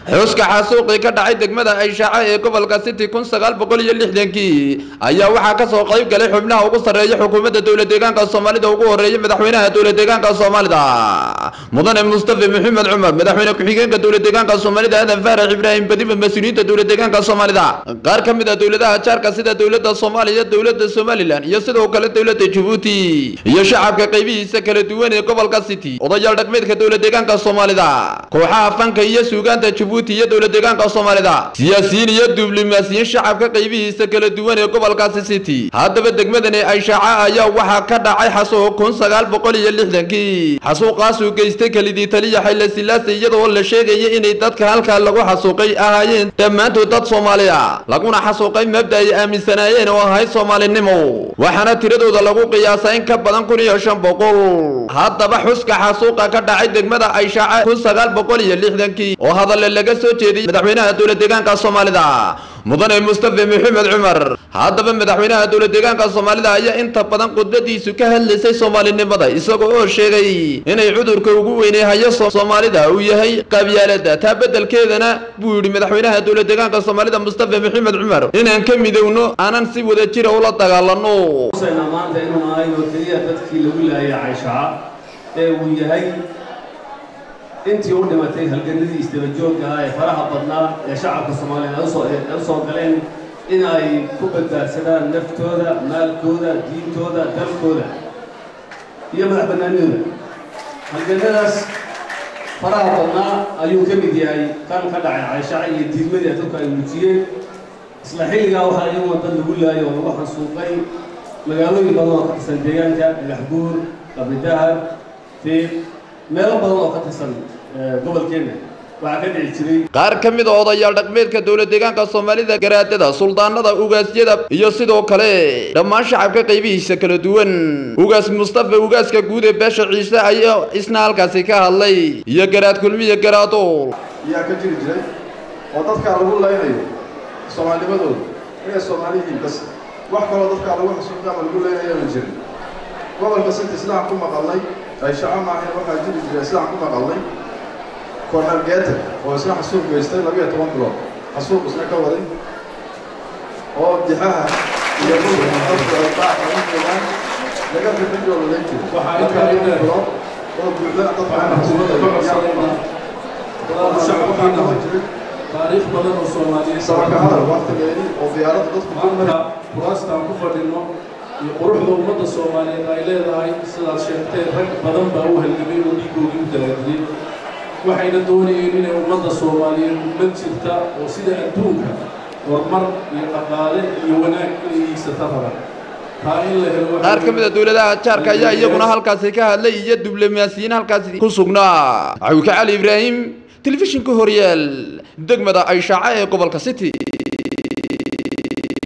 xuska xasuuqii ka dhacay degmada ayshaca ee gobolka city kun sagaal boqol iyo lixdankii ayaa waxaa kasoo qayb galay xubnaha ugu sarreeya xukuumadda dowlad deegaanka soomaalida ugu horeeya madaxweynaha dowlad deegaanka soomaalida mudane mustafa maxamed cumar madaxweyne ku-xigeenka dowlad deegaanka soomaalida aadan faarax ibraahim badiba mas-uuliyiinta dowlad deegaanka soomaalida qaar ka mid a dowladaha jaarka sida dowladda soomaaliya dowladda somalilan iyo sidoo kale dowladda jabuuti iyo shacabka qaybihiisa kala duwan ee gobolka city odayaal dhaqmeedka dowlad deegaanka soomaalida kooxaha fanka iyo suugaanta jabuuti iyo dowlad deegaanka soomaalida siyaasiyiin iyo diblomaasiyiin shacabka qaybihiisa kala duwan ee gobolkaasi city haddaba degmadani ayshaca ayaa waxaa ka dhacay xasuuq kun sagaal boqol iyo lixdankii xasuuqaasuu geystay kelidii taliya xayla silaase iyadoo la sheegaya inay dadka halkaa lagu xasuuqay ahaayeen dhammaantood dad soomaali ah laguna xasuuqay mabda ay aaminsanaayeen oo ahayd soomaalinimo waxaana tiradooda lagu qiyaasa in ka badan kun iyo shan boqol haddaba xuska xasuuqa ka dhacay degmada ayshaca kun sagaal boqol iyo lixdankii oo hadalle laga soo jeediyey madaxweynaha dowlad deegaanka soomaalida mudane mustafa maxamed cumar haddaba madaxweynaha dowlad deegaanka soomaalida ayaa inta badan khudbadiisu ka hadlaysay soomaalinimada isagoo oo sheegay inay cudurka ugu weynay hayo soomaalida uu yahay qabyaalada taa beddelkeedana buu yidhi madaxweynaha dowlad deegaanka soomaalida mustafa maxamed cumar inaan ka midowno aanan si wada jira ula dagaalano maanta inuu ahay oo keliya dadkii lagu laayay cayshaca ee uu yahay intii u dhimatay halganadii isdabajoogga ah ee faraha badnaa ee shacabka soomaaliyeed ay u soo galeen in ay ku badbaadsadaan naftooda maalkooda diintooda dalkooda iyo madax bannaanidooda halganadaas faraha badnaa ayuu ka mid yahay kan ka dhacay cayshaca iyo diidmadii dadku ay muujiyeen isla xilligaa waxaa iyaguna dad lagu laayay oo lagu xansuuqay magaalooyin badan oo ka tirsan deegaanka dhagaxbuur qabridahar fiiq meelo badan oo ka tirsan gobolkeenna waxaa ka dhici jiray qaar ka mid a odayaal dhaqmeedka dowlad deegaanka soomaalida garaadada suldaanada ugaasyada iyo sidoo kale dhammaan shacabka qaybihiisa kala duwan ugaas mustafa ugaaska guud ee beesha ciise ayaa isna halkaasi ka hadlay iyo garaad kulmiya garaadool ayaa ka jiri jiray oo dadkaa lagu laynayo soomaalnimadooda inay soomaaliyihiin bas wax kaloo dadkaa lagu xasuuqay ama lagu leynaya ma jirin gobolka sinta islaan ku maqalnay ayshaco maahayn waxaa jiri jira islaan ku maqalnay kornel geeter oo isna xasuuq geystay labiyo toban bilood xasuuq isna ka waday oo dixaha iyo mulka dadku ay baaca u jeedaan laga bixinjoo la leyn jiray waxaa intaa bilood oo buuxda dadka shacabka jiray taariikh badan oo soomaaliyeed sababka hadal waqtigeedii oo diyaaradda dadku maanta kuraastaan ku fadhino iyo quruxda ummadda soomaaliyeed ay leedahay sidaad sheegteen rag badan baa u halgamay oo dhiigoogii u dalaadiyey waxayna doonayeen inay ummadda soomaaliyeed ummad jirta oo sida adduunka horumar iyo dhaqaale iyo wanaag inay iigsata rabaan taa in la helo qaar ka mid a dowladaha jaarka ayaa iyaguna halkaasi ka hadlay iyo diblomaasiyiin halkaasi ku sugnaa cawika cali ibraahim telefishinka horyaal degmada ayshaca ee gobolka city